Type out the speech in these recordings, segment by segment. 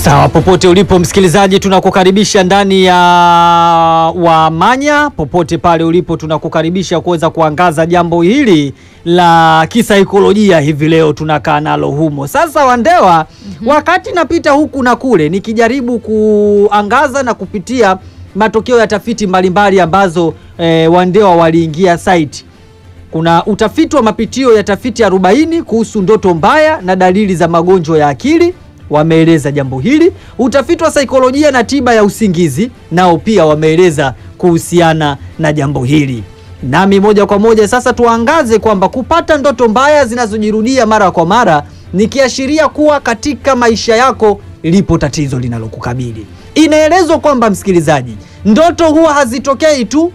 Sawa, popote ulipo msikilizaji, tunakukaribisha ndani ya Wamanya. Popote pale ulipo, tunakukaribisha kuweza kuangaza jambo hili la kisaikolojia hivi leo tunakaa nalo humo. Sasa Wandewa, wakati napita huku na kule nikijaribu kuangaza na kupitia matokeo ya tafiti mbalimbali ambazo eh, Wandewa waliingia site kuna utafiti wa mapitio ya tafiti 40 kuhusu ndoto mbaya na dalili za magonjwa ya akili, wameeleza jambo hili. Utafiti wa saikolojia na tiba ya usingizi nao pia wameeleza kuhusiana na jambo hili. Nami moja kwa moja sasa tuangaze kwamba kupata ndoto mbaya zinazojirudia mara kwa mara ni kiashiria kuwa katika maisha yako lipo tatizo linalokukabili. Inaelezwa kwamba msikilizaji, ndoto huwa hazitokei tu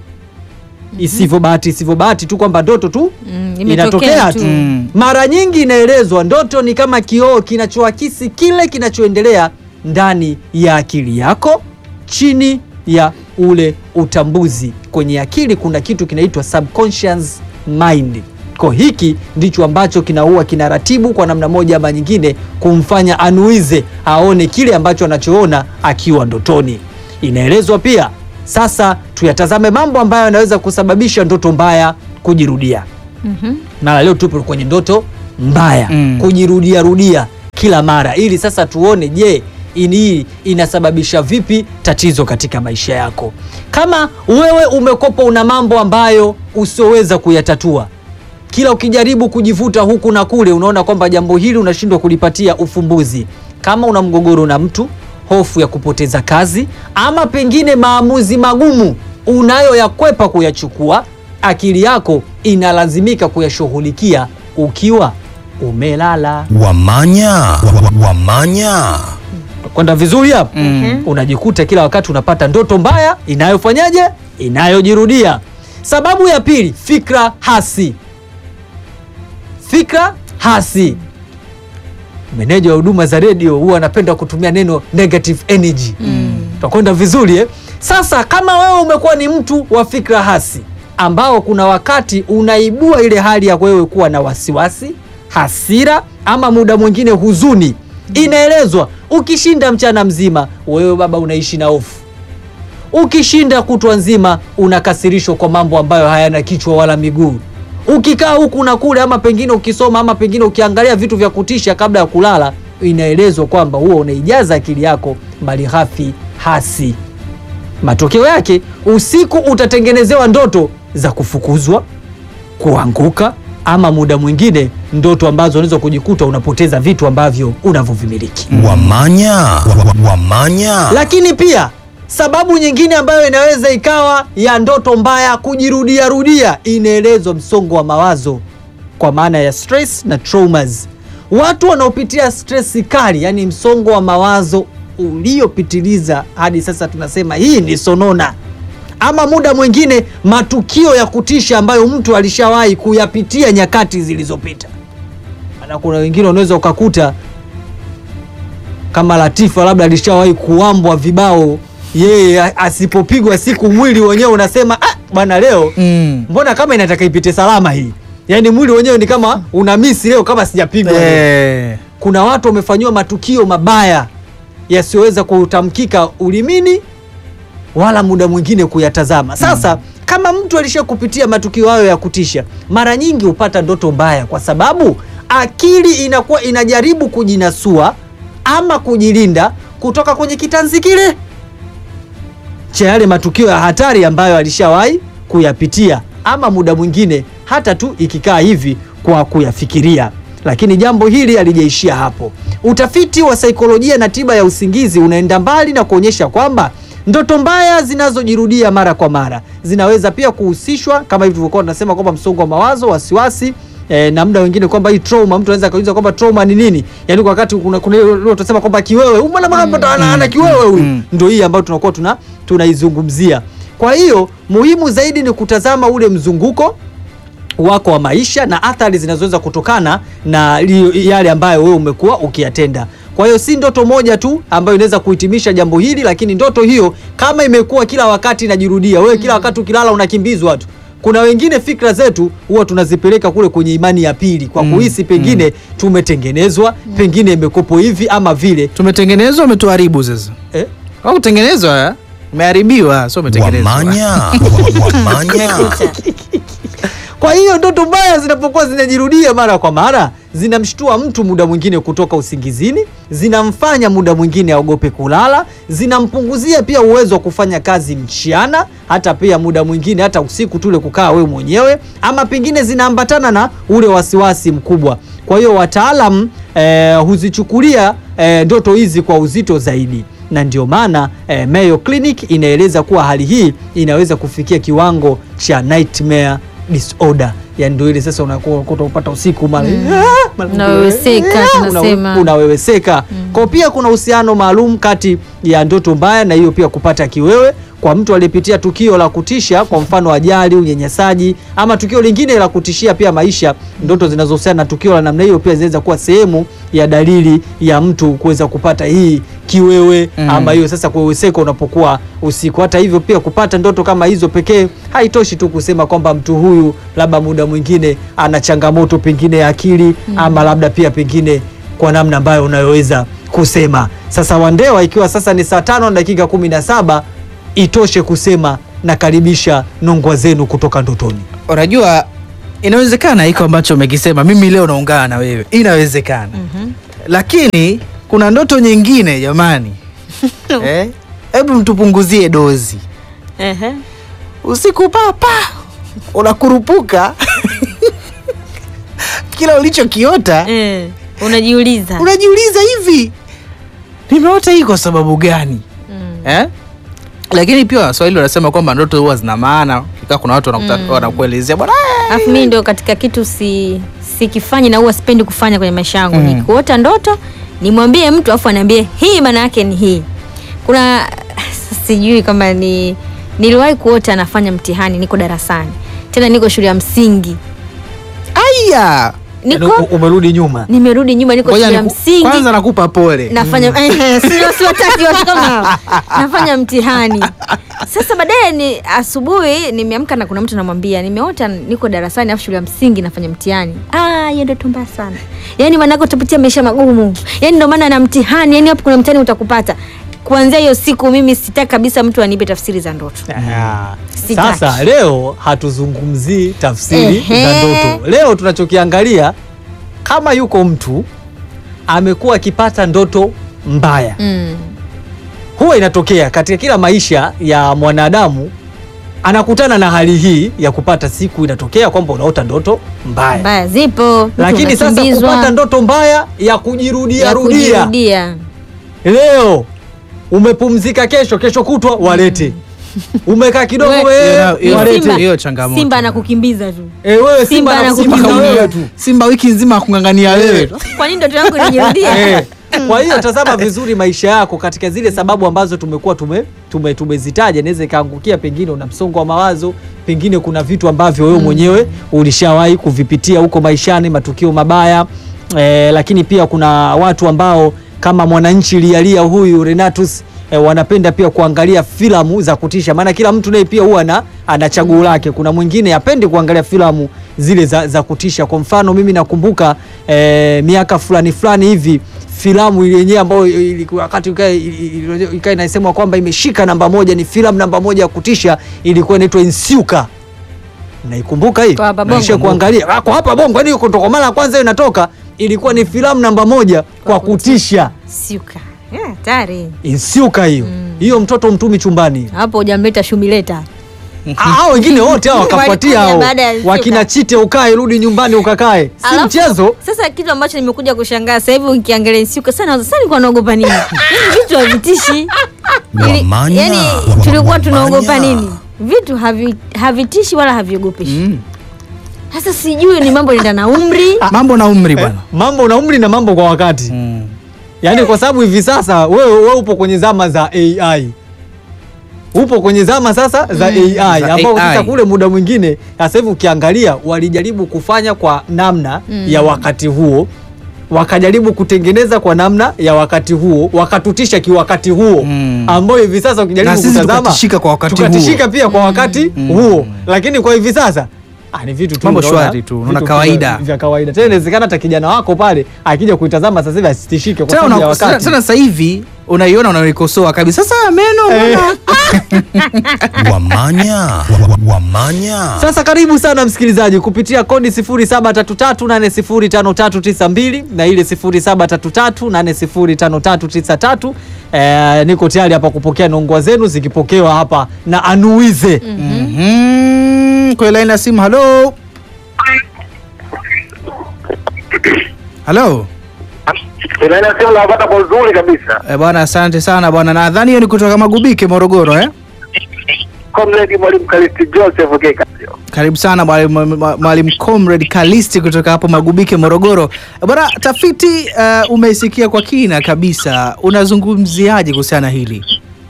isivyo bahati isivyo bahati tu kwamba ndoto tu Mm, imetokea inatokea tu. tu. Mm. Mara nyingi inaelezwa ndoto ni kama kioo kinachoakisi kile kinachoendelea ndani ya akili yako, chini ya ule utambuzi. Kwenye akili kuna kitu kinaitwa subconscious mind. Kwa hiki ndicho ambacho kinaua kinaratibu kwa namna moja ama nyingine kumfanya anuize aone kile ambacho anachoona akiwa ndotoni. Inaelezwa pia sasa tuyatazame mambo ambayo yanaweza kusababisha ndoto mbaya kujirudia. Mhm. Mara leo tupo kwenye ndoto mbaya Mm. kujirudia rudia kila mara, ili sasa tuone, je, ini hii inasababisha vipi tatizo katika maisha yako? Kama wewe umekopa, una mambo ambayo usioweza kuyatatua, kila ukijaribu kujivuta huku na kule, unaona kwamba jambo hili unashindwa kulipatia ufumbuzi. Kama una mgogoro na mtu, hofu ya kupoteza kazi, ama pengine maamuzi magumu unayoyakwepa kuyachukua, akili yako inalazimika kuyashughulikia ukiwa umelala. Wamanya, wa- wamanya. Kwenda vizuri hapo? Mm. Unajikuta kila wakati unapata ndoto mbaya inayofanyaje, inayojirudia. Sababu ya pili, fikra hasi. Fikra hasi. Meneja wa huduma za redio huwa anapenda kutumia neno negative energy. Tutakwenda vizuri eh? Sasa kama wewe umekuwa ni mtu wa fikra hasi ambao kuna wakati unaibua ile hali ya wewe kuwa na wasiwasi, hasira ama muda mwingine huzuni. Inaelezwa ukishinda mchana mzima, wewe baba unaishi na hofu. Ukishinda kutwa nzima, unakasirishwa kwa mambo ambayo hayana kichwa wala miguu. Ukikaa huku na kule, ama pengine ukisoma, ama pengine ukiangalia vitu vya kutisha kabla ya kulala, inaelezwa kwamba huo unaijaza akili yako malighafi hasi. Matokeo yake usiku utatengenezewa ndoto za kufukuzwa, kuanguka, ama muda mwingine ndoto ambazo unaweza kujikuta unapoteza vitu ambavyo unavyovimiliki. Wamanya, wa- wa- wamanya. Lakini pia sababu nyingine ambayo inaweza ikawa ya ndoto mbaya kujirudia rudia, inaelezwa msongo wa mawazo kwa maana ya stress na traumas. Watu wanaopitia stress kali, yani msongo wa mawazo uliopitiliza hadi sasa tunasema hii ni sonona, ama muda mwingine matukio ya kutisha ambayo mtu alishawahi kuyapitia nyakati zilizopita. Maana kuna wengine unaweza ukakuta kama Latifa labda alishawahi kuambwa vibao, yeye a- asipopigwa siku mwili wenyewe unasema ah, bwana leo Mm. mbona kama inataka ipite salama hii, yaani mwili wenyewe ni kama una misi leo kama sijapigwa leo. Eh. Kuna watu wamefanyiwa matukio mabaya yasiyoweza kutamkika ulimini wala muda mwingine kuyatazama. Sasa kama mtu alisha kupitia matukio hayo ya kutisha, mara nyingi hupata ndoto mbaya, kwa sababu akili inakuwa inajaribu kujinasua ama kujilinda kutoka kwenye kitanzi kile cha yale matukio ya hatari ambayo alishawahi kuyapitia, ama muda mwingine hata tu ikikaa hivi kwa kuyafikiria. Lakini jambo hili halijaishia hapo. Utafiti wa saikolojia na tiba ya usingizi unaenda mbali na kuonyesha kwamba ndoto mbaya zinazojirudia mara kwa mara zinaweza pia kuhusishwa kama hivi tulivyokuwa tunasema kwamba msongo wa mawazo, wasiwasi eh, na muda wengine kwamba hii trauma, mtu anaweza kuuliza kwamba trauma ni nini? Yaani kwa wakati kuna kuna ile ile tunasema kwamba kiwewe, huyu mbona mama ana ana kiwewe huyu. Mm. Ndio hii ambayo tunakuwa tuna tunaizungumzia. Kwa hiyo muhimu zaidi ni kutazama ule mzunguko wako wa maisha na athari zinazoweza kutokana na li- yale ambayo wewe umekuwa ukiyatenda. Kwa hiyo si ndoto moja tu ambayo inaweza kuhitimisha jambo hili, lakini ndoto hiyo kama imekuwa kila wakati inajirudia, wewe kila wakati ukilala unakimbizwa tu, kuna wengine fikra zetu huwa tunazipeleka kule kwenye imani ya pili kwa Mm, kuhisi pengine tumetengenezwa pengine imekopo hivi ama vile tumetengenezwa umetuharibu sasa eh? au kutengenezwa eh? umeharibiwa sio umetengenezwa Wamanya. Wamanya. Kwa hiyo ndoto mbaya zinapokuwa zinajirudia mara kwa mara, zinamshtua mtu muda mwingine kutoka usingizini, zinamfanya muda mwingine aogope kulala, zinampunguzia pia uwezo wa kufanya kazi mchana, hata pia muda mwingine hata usiku tule kukaa wewe mwenyewe, ama pengine zinaambatana na ule wasiwasi mkubwa. Kwa hiyo wataalam eh, huzichukulia eh, ndoto hizi kwa uzito zaidi na ndio maana eh, Mayo Clinic inaeleza kuwa hali hii inaweza kufikia kiwango cha nightmare disorder, yani ndio ile sasa unakuwa unakuta upata usiku mara "Ah!" mara Unaweweseka, "Ah!" tunasema. una- unaweweseka. Kwa pia kuna uhusiano maalum kati ya ndoto mbaya na hiyo pia kupata kiwewe kwa mtu aliyepitia tukio la kutisha, kwa mfano ajali, unyanyasaji ama tukio lingine la kutishia pia maisha. Ndoto zinazohusiana na tukio la namna hiyo pia zinaweza kuwa sehemu ya dalili ya mtu kuweza kupata hii kiwewe Mm. ama hiyo sasa kuweweseka unapokuwa usiku. Hata hivyo pia kupata ndoto kama hizo pekee haitoshi tu kusema kwamba mtu huyu labda muda mwingine ana changamoto pengine ya akili ama labda pia pengine kwa namna ambayo unayoweza kusema. Sasa Wandewa, ikiwa sasa ni saa tano na dakika kumi na saba itoshe kusema nakaribisha nongwa zenu kutoka ndotoni. unajua inawezekana hiko ambacho umekisema mimi leo naungana na wewe inawezekana lakini kuna ndoto nyingine jamani Eh? hebu mtupunguzie dozi Ehe. usiku papa unakurupuka kila ulichokiota Eh, unajiuliza unajiuliza hivi nimeota hii kwa sababu gani Mm. eh? lakini pia waswahili wanasema kwamba ndoto huwa zina maana ikaa kuna watu wanakuta- wanakuelezea bwana alafu mimi ndio katika kitu si sikifanyi na huwa sipendi kufanya kwenye maisha yangu Mm. ni kuota ndoto nimwambie mtu afu aniambie hii maana yake ni hii kuna sijui kama ni niliwahi kuota nafanya mtihani niko darasani tena niko shule ya msingi aya Yaani niko u- umerudi nyuma. nimerudi nyuma niko Ngoja shule ya niku- msingi kwanza nakupa pole nafanya eh, sio siwataki watu kama hao. nafanya mtihani sasa baadaye ni asubuhi nimeamka na kuna mtu namwambia nimeota niko darasani afu shule ya msingi nafanya mtihani ah hiyo ndoto mbaya sana yaani maanake utapitia maisha magumu yaani ndio maana na mtihani yaani hapo kuna mtihani utakupata kuanzia hiyo siku mimi sitaki kabisa mtu anipe tafsiri za ndoto Ah, Sitaki. Sasa leo hatuzungumzii tafsiri Ehe. za ndoto. Leo tunachokiangalia kama yuko mtu amekuwa akipata ndoto mbaya. mm. Huwa inatokea katika kila maisha ya mwanadamu, anakutana na hali hii ya kupata siku, inatokea kwamba unaota ndoto mbaya, mbaya zipo mtu lakini sasa unakimbizwa, kupata ndoto mbaya ya kujirudia ya rudia kujirudia leo umepumzika, kesho kesho kutwa walete, umekaa kidogo We- wewe, Hiyo- hiyo- walete. Simba- hiyo changamoto. simba anakukimbiza tu Eh, wewe Simba Simba anakukimbiza anakukimbiza wewe. wewe tu. simba wiki nzima akungangania wewe tu. kwa nini ndoto yangu inajirudia Eh, Kwa hiyo tazama vizuri maisha yako katika zile sababu ambazo tumekuwa tume, tume, tumezitaja. Inaweza ikaangukia pengine una msongo wa mawazo, pengine kuna vitu ambavyo wewe mwenyewe ulishawahi kuvipitia huko maishani, matukio mabaya eh, lakini pia kuna watu ambao kama mwananchi lialia huyu Renatus eh, wanapenda pia kuangalia filamu za kutisha, maana kila mtu naye pia huwa ana, ana chaguo lake. Kuna mwingine apendi kuangalia filamu zile za, za kutisha. Kwa mfano mimi nakumbuka eh, miaka fulani fulani hivi filamu ile yenyewe ambayo ilikuwa wakati ikae ikae inasemwa kwamba imeshika namba moja, ni filamu namba moja ya kutisha, ilikuwa inaitwa Insiuka. Naikumbuka hii Kwa hapa Bongo. naisha kuangalia Ah, kwa hapa Bongo, yani kutoka mara ya kwanza hiyo inatoka, ilikuwa ni filamu namba moja kwa kutisha, siuka Eh, hatari Insiuka hiyo hiyo, mtoto mtumi chumbani hapo hujamleta shumileta Ah, hao wengine wote hao wakafuatia Walikuja hao baada ya Insiuka. wakina Chite, ukae rudi nyumbani ukakae, si Alafu, mchezo. Sasa kitu ambacho nimekuja kushangaa sasa hivi ukiangalia Nsiuka sana sasa nilikuwa naogopa nini? Yaani vitu havitishi. Ili- Wamanya. Yaani tulikuwa tunaogopa Wamanya. nini? Vitu havi, havitishi wala haviogopeshi. Mm. Sasa sijui ni mambo yanaenda na umri. mambo na umri bwana Mambo na umri na mambo kwa wakati Mm. Yaani kwa sababu hivi sasa wewe wewe upo kwenye zama za AI. Upo kwenye zama sasa za AI Za ambao sasa AI. kule muda mwingine sasa hivi ukiangalia walijaribu kufanya kwa namna Mm. ya wakati huo wakajaribu kutengeneza kwa namna ya wakati huo wakatutisha kiwakati huo Mm. ambayo hivi sasa ukijaribu Na sisi kutazama tukatishika kwa wakati tukatishika huo. pia kwa wakati Mm. huo lakini kwa hivi sasa ah, ni vitu tu Mambo unaona, shwari tu, unaona vitu kawaida. vya kawaida tena inawezekana hata kijana wako pale akija kuitazama sasa hivi asitishike kwa tena sababu ya una- tena wakati tena sasa hivi unaiona unaikosoa kabisa sasa meno Eh. mbona Wamanya. Wa- wa- Wamanya. Sasa karibu sana msikilizaji kupitia kodi 0733805392 na ile 0733805393. Eh, niko tayari hapa kupokea nongwa zenu zikipokewa hapa na Anuize. Mhm. kwenye laini ya simu halo halo Inasema napata kwa uzuri kabisa. Eh, bwana asante sana bwana nadhani hiyo ni kutoka magubike morogoro eh? Comrade Mwalimu Kalisti Joseph Kekasio. karibu sana mwalimu mwalimu comrade kalisti kutoka hapo magubike morogoro Eh, bwana tafiti uh, umeisikia kwa kina kabisa unazungumziaje kuhusiana na hili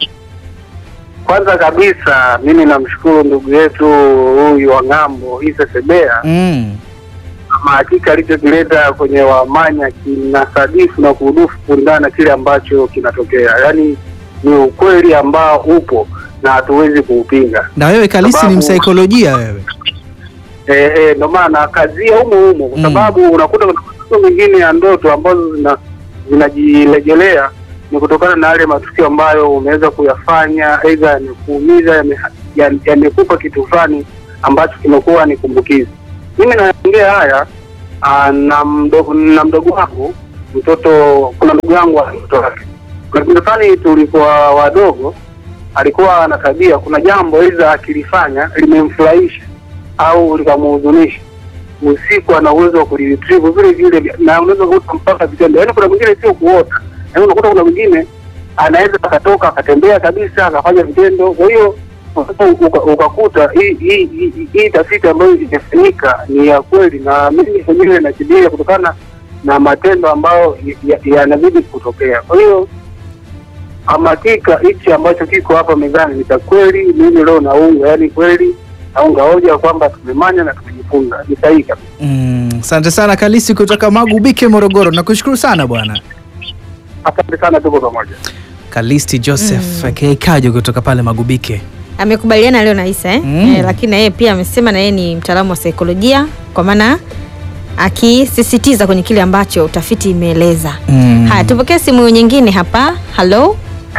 Kwanza kabisa mimi namshukuru ndugu yetu huyu wa ng'ambo Isa Sebea mm. ama hakika alichokileta kwenye Wamanya kinasadifu na kuhudufu kulingana na kile ambacho kinatokea, yaani ni ukweli ambao upo na hatuwezi kuupinga. na wewe kalisi ni Sababu- msaikolojia wewe Eh, eh, ndo maana kazia humo humo kwa Mm. sababu unakuta kuna matukio mengine ya ndoto ambazo zina zinajirejelea ni kutokana na yale matukio ambayo umeweza kuyafanya, aidha yamekuumiza, yame- ya- yamekupa kitu fulani ambacho kimekuwa ni kumbukizi. Mimi naongea haya aa, na mdogo na mdogo wangu mtoto, kuna ndugu yangu ana mtoto wake. Kuna kipindi fulani tulikuwa wadogo, alikuwa ana tabia, kuna jambo aidha akilifanya limemfurahisha au likamhuzunisha usiku ana uwezo wa kuliretrieve vile vile, na unaweza kukuta mpaka vitendo. Yaani kuna mwingine sio kuota, yaani unakuta kuna mwingine anaweza akatoka akatembea kabisa akafanya vitendo. Kwa hiyo uka- uka- ukakuta hii hii hii- hii tafiti ambayo imefanyika ni ya kweli, na mimi mwenyewe nakibiria kutokana na matendo ambayo ya- ya- yanazidi kutokea. Kwa hiyo ama hakika hichi ambacho kiko hapa mezani ni cha kweli. Mimi leo naunga, yaani kweli naunga hoja kwamba tumemanya na tumejifunza, ni sahihi kabisa. Mm, asante sana kalisi kutoka magubike morogoro nakushukuru sana bwana Asante sana, tuko pamoja. kalisti joseph mm. kajo kutoka pale magubike amekubaliana leo na Isa eh? Mm. Eh, lakini na yeye pia amesema na yeye ni mtaalamu wa saikolojia kwa maana akisisitiza kwenye kile ambacho utafiti imeeleza. Mm. Haya, tupokee simu nyingine hapa. Halo,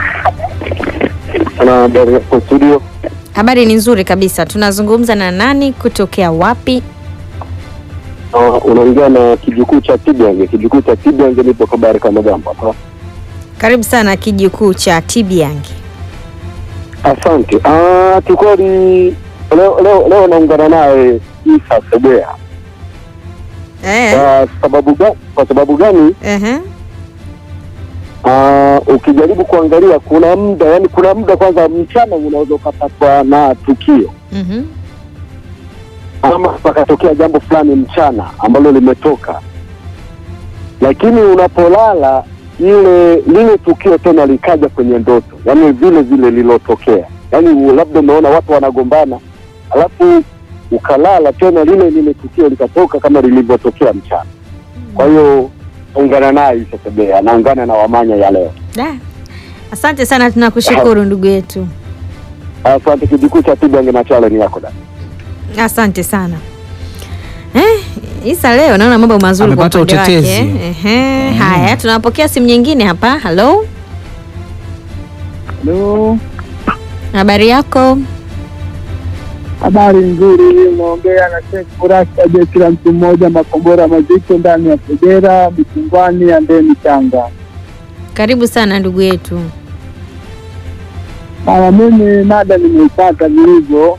Ana habari kwa studio. habari ni nzuri kabisa. Tunazungumza na nani, kutokea wapi? Uh, unaongea na kijukuu cha Tibiange. Kijukuu cha Tibiange nipo kabari kama jambo hapa. Karibu sana kijukuu cha Tibiangi. Asante. Ah, kikweli leo leo leo naungana naye Isa Sebea. Eh, Kwa sababu gani? Kwa sababu gani? ehe. Ah, ukijaribu kuangalia kuna muda, yani kuna muda kwanza mchana unaweza ukapatwa na tukio Mhm. ama pakatokea jambo fulani mchana ambalo limetoka, lakini unapolala ile lile tukio tena likaja kwenye ndoto, yaani vile vile lilotokea, yaani labda umeona watu wanagombana, alafu ukalala tena lile lile tukio likatoka kama lilivyotokea mchana. Kwa hiyo ungana naye Isa Sebea, naungana na Wamanya ya leo. Da. Asante sana, tunakushukuru ndugu yetu. Asante. Kijukuu cha Tibange na challenge yako da. Asante sana. Eh, Isa leo naona mambo mazuri kwa Amepata upande wake. utetezi. Ehe. Haya, tunapokea simu nyingine hapa. Halo, Halo, habari yako? habari nzuri. Unaongea na Sheikh Furasa je, kila mtu mmoja makombora mazito ndani ya Kagera, Mikungwani ya Ndeni, Tanga. Karibu sana ndugu yetu. Mama, mimi mada nimeipata vilivyo.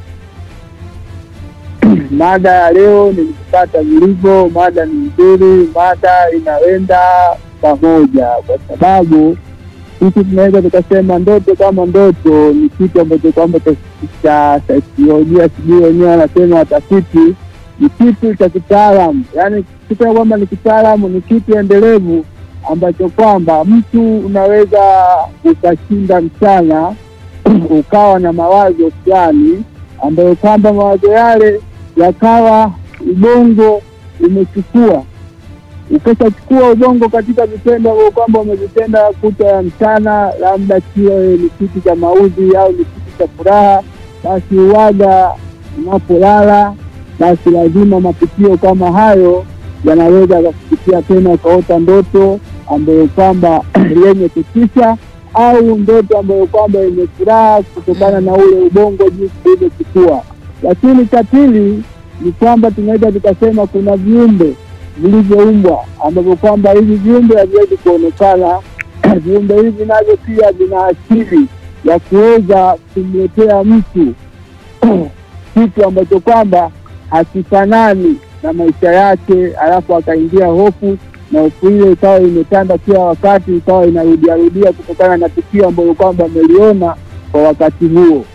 mada ya leo nimeipata vilivyo. Mada ni nzuri, mada inaenda pamoja, kwa sababu sisi tunaweza tukasema ndoto kama ndoto ni kitu ambacho kwamba cha- cha saikolojia, sijui wenyewe wanasema watafiti, ni kitu cha kitaalamu, yaani kitu kwamba ni kitaalamu, ni kitu endelevu ambacho kwamba mtu unaweza ukashinda mchana ukawa na mawazo fulani ambayo kwamba mawazo yale yakawa ubongo umechukua ukishachukua ubongo katika vitendo ambavyo kwamba umevitenda kuta ya mchana, labda kiwe ni kitu cha mauzi au ni kitu cha furaha, basi uwaga unapolala, basi lazima matukio kama hayo yanaweza yakakupitia tena, ukaota ndoto ambayo kwamba yenye kutisha au ndoto ambayo kwamba yenye furaha kutokana na ule ubongo jinsi ulivyochukua. Lakini cha pili ni kwamba tunaweza tukasema kuna viumbe vilivyoumbwa ambavyo kwamba hivi viumbe haviwezi kuonekana. viumbe hivi navyo pia vina akili ya kuweza kumletea mtu kitu ambacho kwamba hakifanani na maisha yake, alafu akaingia hofu na hofu ile ikawa imetanda kila wakati, ikawa inarudiarudia kutokana na tukio ambalo kwamba ameliona kwa wakati huo.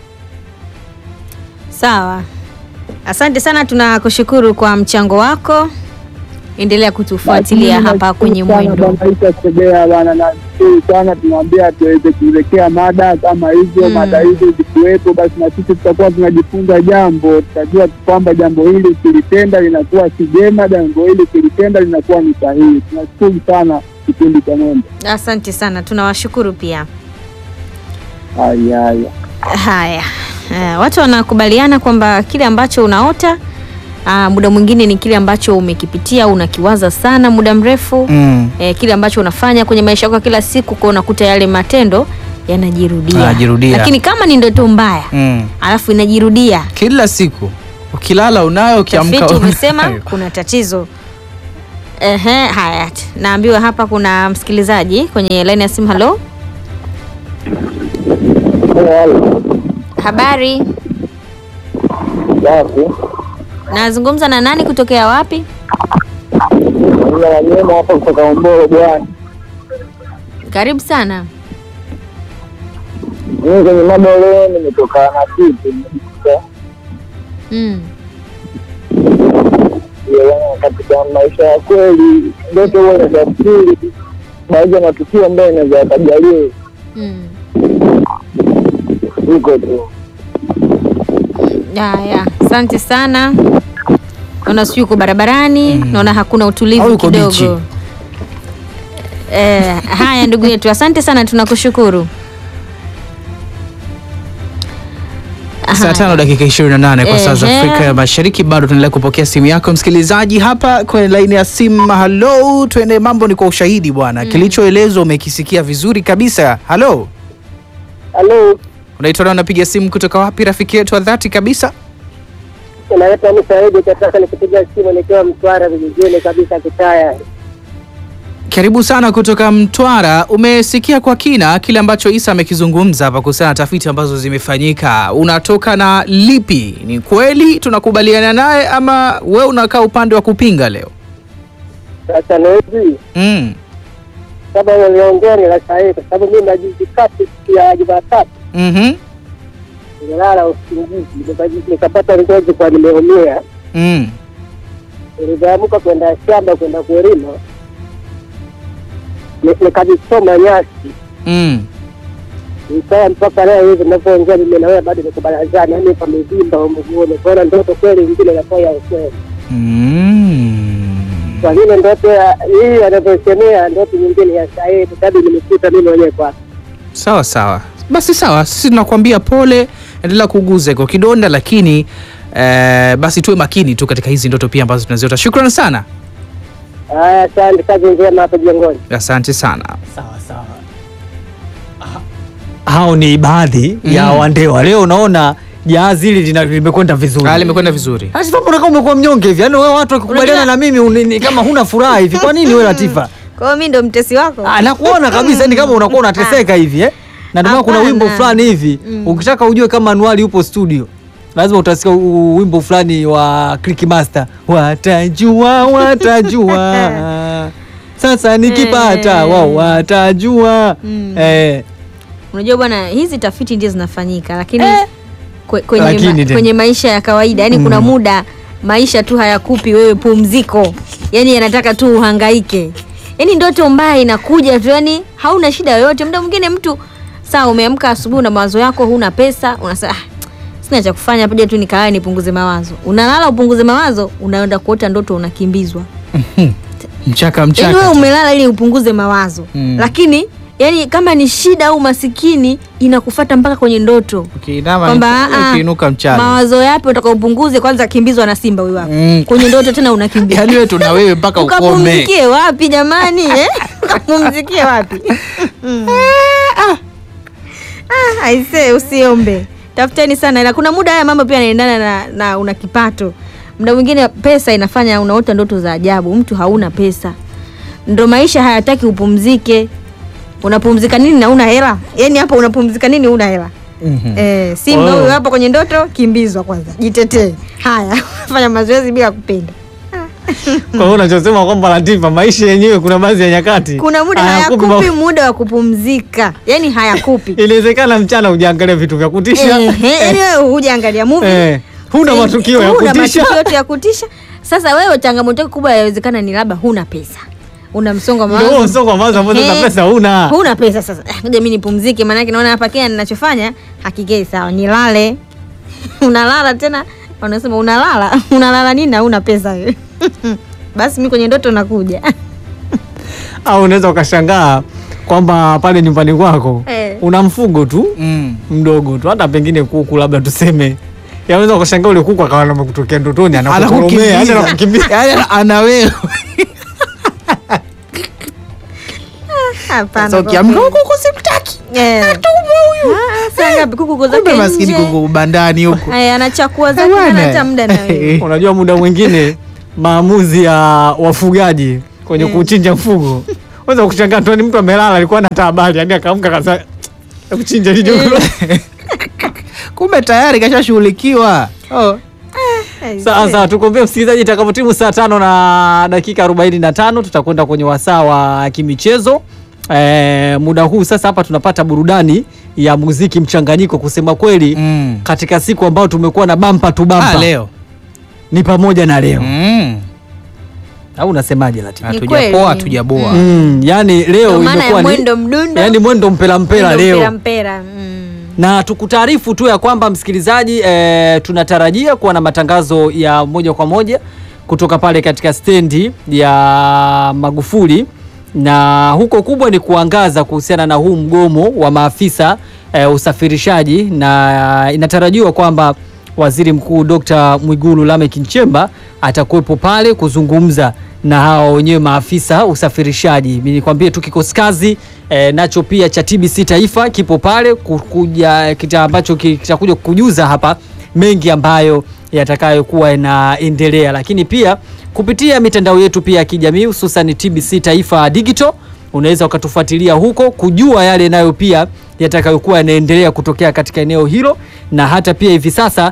Sawa, asante sana, tunakushukuru kwa mchango wako. Endelea kutufuatilia Basi, hapa kwenye nashukuru sana mwendo. Bwana Isa Sebea bwana, nashukuru sana, tunaambia tuweze kuelekea mada kama hizo Mm. mada hizo zikuwepo, basi na sisi tutakuwa tunajifunza jambo, tutajua kwamba jambo hili ukilitenda linakuwa si jema, jambo hili ukilitenda linakuwa ni sahihi. Tunashukuru sana kipindi cha Mwendo. Asante sana, tunawashukuru pia. Haya, haya. Haya, eh, watu wanakubaliana kwamba kile ambacho unaota ah, muda mwingine ni kile ambacho umekipitia unakiwaza sana muda mrefu Mm. eh, kile ambacho unafanya kwenye maisha yako ya kila siku, kwa unakuta yale matendo yanajirudia, Yanajirudia. lakini kama ni ndoto mbaya Mm. alafu inajirudia, Kila siku ukilala unayo, ukiamka tafiti unayo. umesema kuna tatizo. Ehe, haya, naambiwa hapa kuna msikilizaji kwenye laini ya simu. Halo, habari, nazungumza na nani kutokea wapi? Wanyema hapa kutoka Ombolo bwana. Karibu sana. Mimi kwenye mada leo nimetoka na kitu Mm. katika maisha ya kweli, ndoto huwa inatafsiri baadhi ya matukio ambayo inaweza yakajaliwa Mm. iko tu. Haya, asante sana. Naona sijui uko barabarani, naona hakuna Au utulivu uko bichi. kidogo. Eh, haya ndugu yetu, asante sana, tunakushukuru. Saa Haya. tano dakika 28 kwa saa za Ehe. Afrika ya Mashariki. Bado tunaendelea kupokea simu yako msikilizaji hapa kwenye laini ya simu. Halo, tuende, mambo ni kwa ushahidi bwana. Kilichoelezwa umekisikia vizuri kabisa. Halo, Halo, unaitwa na unapiga simu kutoka wapi, rafiki yetu wa dhati kabisa? inaitwa ni Saidi kataka nikipiga simu nikiwa Mtwara vijijini kabisa Kitaya. Karibu sana kutoka Mtwara. Umesikia kwa kina kile ambacho Isa amekizungumza hapa kuhusiana na tafiti ambazo zimefanyika. Unatoka na lipi? Ni kweli tunakubaliana naye ama we unakaa upande wa kupinga leo? Sasa ni hivi Mm. kama niliongea ni la sahihi, kwa sababu mimi najuzi kati siku ya Jumatatu Mhm. nilala usingizi nika- nikapata ngozi kwa nimeumia, Mm. nilivyoamka kwenda shamba kwenda kulima ni- nikajisoma nyasi Mm. ikawa mpaka leo hivi ninavyoongea mimi na wewe bado niko barazani, yani pamevimba mguuni, kwaona ndoto kweli ingine inakuwa ya ukweli. Mm. Kwa vile ndoto ya hii anavyosemea ndoto nyingine ya sahihi, kwa sababu nimekuta mimi mwenyewe kwa Sawa sawa, basi sawa, sisi tunakuambia pole, endelea kuguza iko kidonda, lakini eh, basi tuwe makini tu katika hizi ndoto pia ambazo tunaziota. Shukrani sana, haya. Asante, kazi njema hapo jengoni. asante sana. Sawa sawa. Ha- Hao ni baadhi ya Mm. wandewa. Leo unaona jahazi hili lina- limekwenda vizuri. Ah, limekwenda vizuri. Latifa, mbona kama umekuwa mnyonge hivi? Yaani wewe watu wakikubaliana Unajua- na mimi uni- ni kama huna furaha hivi. Kwa nini wewe Latifa? Kwa hiyo mimi ndo mtesi wako. Ah, nakuona kabisa yani kama unakuwa unateseka hivi eh? Na ndio maana kuna Hapana. wimbo fulani hivi ukitaka ujue kama Anuari yupo studio lazima utasikia u- u- wimbo fulani wa Click Master, watajua watajua sasa nikipata Eh. wao watajua Mm. eh, Unajua bwana, hizi tafiti ndio zinafanyika lakini Eh. kwe- kwenye, Lakini ma, tena. kwenye maisha ya kawaida yani kuna muda maisha tu hayakupi wewe pumziko, yani yanataka tu uhangaike. Yani ndoto mbaya inakuja tu, yani hauna shida yoyote. Muda mwingine mtu saa umeamka asubuhi na mawazo yako, huna pesa, unasema ah, sina cha kufanya, paja tu nikalale nipunguze mawazo. Unalala upunguze mawazo, unaenda kuota ndoto unakimbizwa. mchaka yaani mchaka wewe tu. umelala ili upunguze mawazo Mm. lakini yani kama ni shida au masikini inakufata mpaka kwenye ndoto Ukiinama kwamba mchana, ah, ukiinuka mchana mawazo yapi utakaopunguze kwanza kimbizwa na simba huyu hapa Mm. kwenye ndoto tena unakimbia yaani wewe tuna wewe mpaka ukome ukapumzikie wapi jamani eh? ukapumzikie wapi Mm. Ah, aisee usiombe tafuteni sana ila kuna muda haya mambo pia yanaendana na, na una kipato muda mwingine pesa inafanya unaota ndoto za ajabu mtu hauna pesa ndo maisha hayataki upumzike unapumzika nini na una hela yaani hapa unapumzika nini una hela Mhm. eh, simba Oh. huyu hapo kwenye ndoto kimbizwa kwanza jitetee haya fanya mazoezi bila kupenda Kwa hiyo unachosema kwamba Latifa, maisha yenyewe kuna baadhi ya nyakati kuna muda hayakupi hayakupi ma- muda wa kupumzika yaani hayakupi Inawezekana mchana ujaangalia vitu vya kutisha Ehe, yaani wewe hujaangalia movie Eh, huna Eh, matukio ya huna kutisha matukio yote ya kutisha sasa wewe changamoto yako kubwa yawezekana ni labda huna pesa una msongo wa Ndio huo mawazo msongo wa mawazo ambao sasa Ehe. pesa huna. huna pesa sasa Eh, ngoja mi nipumzike maanake naona hapa kile ninachofanya hakikei sawa nilale unalala tena unasema unalala unalala nini na huna pesa wewe basi mi kwenye ndoto nakuja Au unaweza ukashangaa kwamba pale nyumbani kwako Eh. una mfugo tu Mm. mdogo tu, hata pengine kuku labda tuseme, yaweza ukashangaa ule kuku akawa amekutokea ndotoni anakukoromea, hata anakukimbia. Yaani ana wewe hapana sasa kwa ukiamka kweli. huko simtaki Eh. Ah, saa ngapi kuku uko kumbe zake maskini nje kuko bandani huko Aya, anachakua zake Bwana. hana hata muda na wewe Unajua, muda mwingine maamuzi ya wafugaji kwenye Eh. kuchinja mfugo unaweza kushangaa tu, ni mtu amelala, alikuwa na habari hadi akaamka kasa kuchinja hicho kumbe tayari kashashughulikiwa oh. Sawa sawa, tukuambia msikilizaji, itakapotimu saa tano na dakika arobaini na tano tutakwenda kwenye wasaa wa kimichezo. E, muda huu sasa hapa tunapata burudani ya muziki mchanganyiko. Kusema kweli mm. katika siku ambayo tumekuwa na bampa tu bampa ah, leo ni pamoja na leo mm. au unasemaje Latifa? hatujapoa kweli. hatujaboa Mm, yani leo Ndio maana ya imekuwa ni mwendo mdundo yani mwendo mpela mpela mwendo leo mpera mpera mm. na tukutaarifu tu ya kwamba msikilizaji, e, tunatarajia kuwa na matangazo ya moja kwa moja kutoka pale katika stendi ya Magufuli, na huko kubwa ni kuangaza kuhusiana na huu mgomo wa maafisa e, usafirishaji, na inatarajiwa kwamba Waziri Mkuu Dr. Mwigulu Lameck Nchemba atakuwepo pale kuzungumza na hao wenyewe maafisa usafirishaji. Mimi nikwambie tu kikosi kazi e, nacho pia cha TBC Taifa kipo pale kukuja kita ambacho ki- kitakuja kujuza hapa mengi ambayo yatakayokuwa yanaendelea, lakini pia kupitia mitandao yetu pia ya kijamii hususan TBC Taifa Digital unaweza ukatufuatilia huko kujua yale nayo pia yatakayokuwa yanaendelea kutokea katika eneo hilo, na hata pia hivi sasa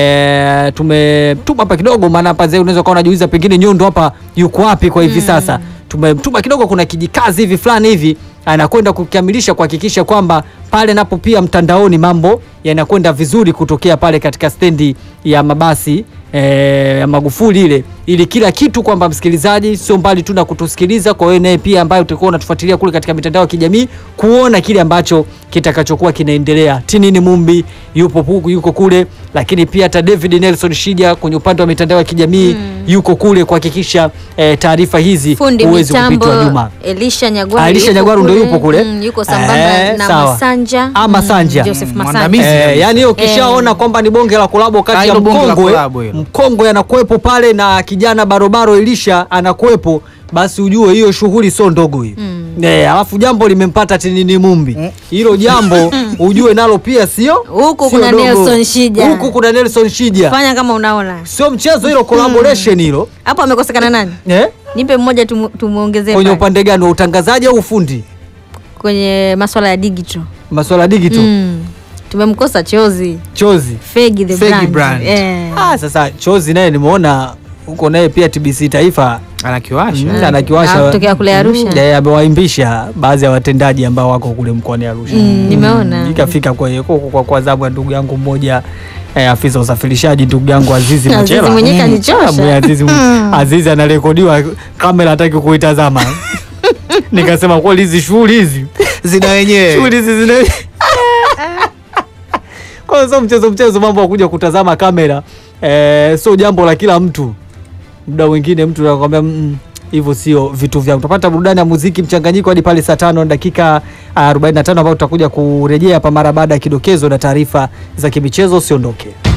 e, tumetuma hapa kidogo, maana hapa zee unaweza ukawa unajiuliza pengine Nyondo hapa yuko wapi kwa hivi sasa. Tumetuma kidogo, kuna kijikazi hivi fulani hivi anakwenda kukamilisha kuhakikisha kwamba pale napo pia mtandaoni mambo yanakwenda vizuri kutokea pale katika stendi ya mabasi eh, ya Magufuli ile, ili kila kitu kwamba msikilizaji sio mbali tu na kutusikiliza, kwa wewe naye pia ambaye utakuwa unatufuatilia kule katika mitandao ya kijamii kuona kile ambacho kitakachokuwa kinaendelea. Tinini Mumbi yupo huku, yuko kule, lakini pia hata David Nelson Shija kwenye upande wa mitandao ya kijamii yuko kule kuhakikisha eh, taarifa hizi fundi huwezi mitambo kupitwa nyuma. Elisha Nyagwaru Ah, Elisha yuko Nyagwaru ndo kule. yupo kule. Mm, yuko sambamba Eh, na sawa. Masanja Ah, Masanja. Joseph Mm, Masanja mwandamizi. Eh, kabisa. yani ukishaona kwamba ni bonge la kolabo kati Ah, ya hilo bonge la mkongwe kolabo hilo. mkongwe anakuwepo pale na kijana barobaro Elisha anakuwepo, basi ujue hiyo shughuli sio ndogo hiyo. Eh, alafu jambo limempata Tinini Mumbi, hilo jambo ujue nalo pia sio Huku sio kuna dogo. Nelson Shija. huku kuna Nelson Shija, fanya kama unaona sio mchezo hilo, collaboration hilo hapo amekosekana nani eh, nipe mmoja tumu- tumuongezee kwenye pale. upande gani wa utangazaji au ufundi, kwenye maswala ya digital masuala ya digital mm. tumemkosa chozi chozi fegi the Fegi brand, brand. Eh. Ah, sasa chozi naye nimeona huko naye pia TBC Taifa anakiwasha Mm, anakiwasha Ah, kutokea kule Arusha. Mm, eh, amewaimbisha baadhi ya watendaji ambao wako kule mkoani Arusha. Mm, nimeona. Ikafika kwa kwa, kwa, kwa zamu ya ndugu yangu mmoja eh, afisa usafirishaji ndugu yangu Azizi Azizi Machela. mwenyewe Mm, kanichosha. mwe Azizi, Azizi anarekodiwa kamera hataki kuitazama. Nikasema kweli hizi shughuli hizi zina wenyewe shughuli hizi zina kwa hiyo sio mchezo mchezo, mambo ya kuja kutazama kamera eh, sio jambo la kila mtu. Muda mwingine mtu anakwambia mm, hivyo sio vitu vyangu. Tutapata burudani ya muziki mchanganyiko hadi pale saa tano na dakika ah, 45 ambapo tutakuja kurejea hapa mara baada ya kidokezo na taarifa za kimichezo. Usiondoke.